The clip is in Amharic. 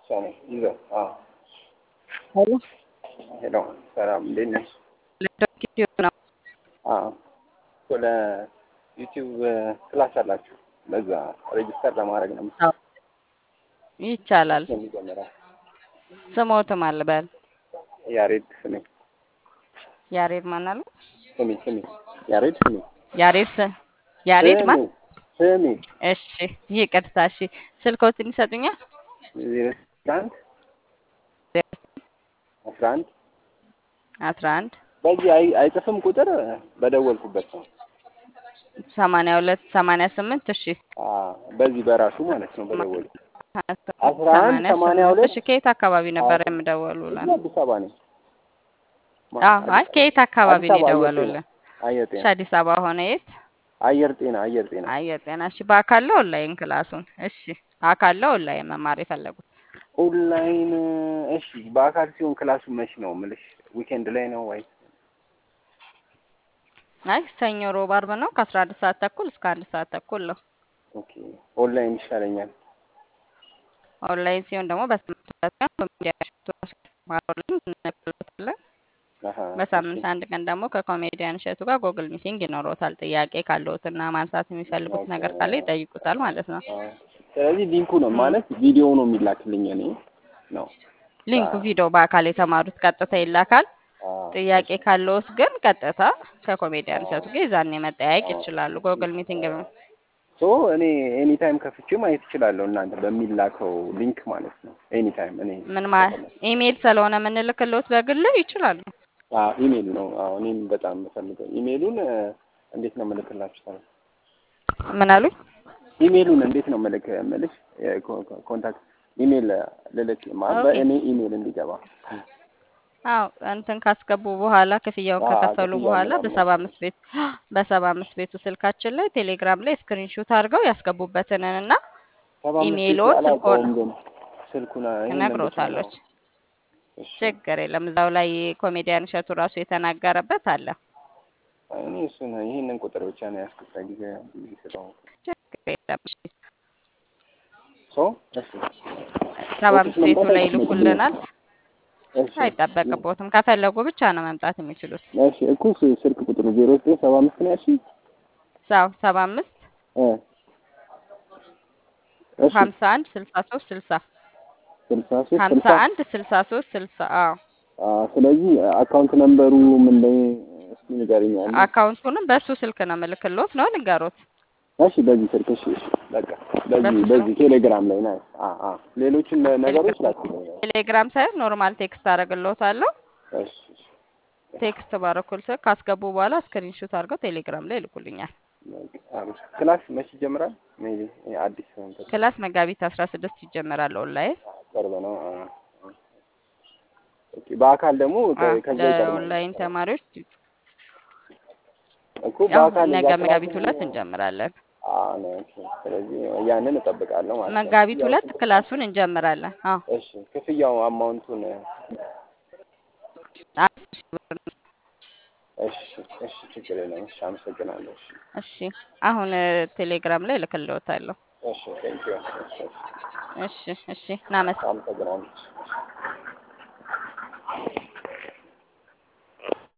ነኝ ይዘው አዎ ሄሎ ሄሎ ሰላም እንዴት ነሽ? ዩቲዩብ ነው። አዎ ወደ ዩቲዩብ ክላስ አላችሁ ለዛ ሬጅስተር ለማድረግ ነው አዎ ይቻላል። የሚጀምረው ስሞትም አልበል ያሬድ ስሜ ያሬድ ማን አሉ? ስሜ ስሜ ያሬድ ስሜ ያሬድ ስ- ያሬድ ማን? ስሜ እሺ ይቅርታ። እሺ ስልኮትን ይሰጡኛል? ዜሮ አንድ አስራ አንድ አስራ አንድ በዚህ አይ- አይጽፍም ቁጥር በደወልኩበት ነው። ሰማንያ ሁለት ሰማንያ ስምንት እሺ አዎ በዚህ በራሱ ማለት ነው በደወል አስራ አንድ ሰማንያ ሰማንያ ስምንት ሁለት እሺ ከየት አካባቢ ነበር የምደወሉልን? አዲስ አበባ ነኝ። አዎ አይ ከየት አካባቢ አዲስ ነው አበባ አየር የደወሉልን? አየር እሺ ጤና አዲስ አበባ ሆነ የት? አየር ጤና አየር ጤና አየር ጤና። እሺ በአካል ነው ኦንላይን ክላሱን? እሺ አካል ነው ኦንላይን መማር የፈለጉት? ኦንላይን እሺ። በአካል ሲሆን ክላሱ መች ነው ምልሽ? ዊኬንድ ላይ ነው ወይ? አይ ሰኞ፣ ሮብ፣ አርብ ነው ከአስራ አንድ ሰዓት ተኩል እስከ አንድ ሰዓት ተኩል ነው። ኦኬ ኦንላይን ይሻለኛል። ኦንላይን ሲሆን ደግሞ በሳምንት ሁለት ቀን ኮሜዲያን እሸቱ ማሮልን እንልክሎታለን። አሀ በሳምንት አንድ ቀን ደግሞ ከኮሜዲያን እሸቱ ጋር ጎግል ሚቲንግ ይኖሮታል። ጥያቄ ካለዎትና ማንሳት የሚፈልጉት ነገር ካለ ይጠይቁታል ማለት ነው። አ፣ ስለዚህ ሊንኩ ነው ማለት ቪዲዮ ነው የሚላክልኝ እኔ ነው። ሊንኩ ቪዲዮ በአካል የተማሩት ቀጥታ ይላካል። አ፣ ጥያቄ ካለዎት ግን ቀጥታ ከኮሜዲያን እሸቱ ጋር የዛኔ መጠያየቅ ይችላሉ። ጎግል ሚቲንግ ነው። ሶ እኔ ኤኒ ታይም ከፍቼ ማየት እችላለሁ እናንተ በሚላከው ሊንክ ማለት ነው። ኤኒ ታይም እኔ ምን ማ ኢሜይል ስለሆነ የምንልክልዎት በግል ይችላሉ። አ ኢሜል ነው። አዎ እኔም በጣም የምፈልገው ኢሜሉን እ፣ እንዴት ነው የምልክላችሁ ታዲያ? ምን አሉኝ? ኢሜሉን እንዴት ነው መልክ የምልሽ የኮ- ኮ- ኮንታክት ኢሜል ልልክ ማለት ኦኬ። በእኔ ኢሜል እንዲገባ አዎ እንትን ካስገቡ በኋላ ክፍያውን አዎ፣ ከከፈሉ ክፍያውን በኋላ ምናምን። በሰባ አምስት ቤት በሰባ አምስት ቤቱ ስልካችን ላይ ቴሌግራም ላይ ስክሪንሾት አድርገው ያስገቡበትንን እና ሰባ አምስት ኢሜይልዎን ሺህ አላውቀውም ስልክዎን ግን ስልኩን ይሄንን እነግሮታለች። ብቻ ነው። እሺ ችግር የለም። እዛው ላይ ኮሜዲያን እሸቱ ራሱ የተናገረበት አለ። እኔ እሱን ይሄንን ቁጥር ብቻ ነው ያስኩት ጊዜ ጊዜ ስለሆንኩ ችግር የለም። እሺ ሶ እሺ ሰባ ኦፊስ አምስት ቤቱ መምጣት ላይ አይችልም። ይልኩልናል። እሺ አይጠበቅቦትም። ከፈለጉ ብቻ ነው መምጣት የሚችሉት። እሺ እኮ ስ- ስልክ ቁጥሩ ዜሮ ዘጠኝ ሰባ አምስት ነው ያልሽኝ? ሰው ሰባ አምስት እ እሺ ሀምሳ አንድ ስልሳ ሶስት ስልሳ ስልሳ ሶስት ሀምሳ ስልሳ አንድ ስልሳ ሶስት ስልሳ አዎ አ ስለዚህ አካውንት ነምበሩ ምን ላይ እስኪ ንገሪኝ። አንዴ። አካውንቱንም በእሱ ስልክ ነው ምልክሎት ነው ልንገሮት። እሺ በዚህ ስልክ እሺ እሺ በቃ በዚህ በሱ በዚህ ቴሌግራም ላይ ነው። አ አ ሌሎችን ነገሮች ላኩልኝ። ቴሌግራም ሳይሆን ኖርማል ቴክስት አደርግልዎታለሁ። እሺ እሺ ቴክስት ባረኩል ስልክ ካስገቡ በኋላ ስክሪንሾት አድርገው ቴሌግራም ላይ ይልኩልኛል። በቃ አሪፍ። ክላስ መቼ ይጀምራል? ሜቢ አዲስ እንትን ክላስ መጋቢት አስራ ስድስት ይጀመራል ኦንላይን። ቅርብ ነው። አ አ። ኦኬ በአካል ደግሞ ከ- ከዛ ይቀርባል ለኦንላይን ተማሪዎች እኮ ያው በአካል ነገ እዛ መጋቢት ክላስ ሁለት እንጀምራለን። አ ነው። ኦኬ ስለዚህ ያንን እጠብቃለሁ ማለት ነው። መጋቢት ክፍያው ሁለት ስንት ነው? ክላሱን እንጀምራለን። አዎ እሺ ክፍያው አማውንቱን አስር ሺህ ብር ነው። እሺ እሺ ችግር የለም። እሺ አመሰግናለሁ። እሺ እሺ አሁን እ፣ ቴሌግራም ላይ እልክልዎታለሁ። እሺ ቴንኪው። እሺ እሺ እሺ እናመስ አመሰግናለሁ።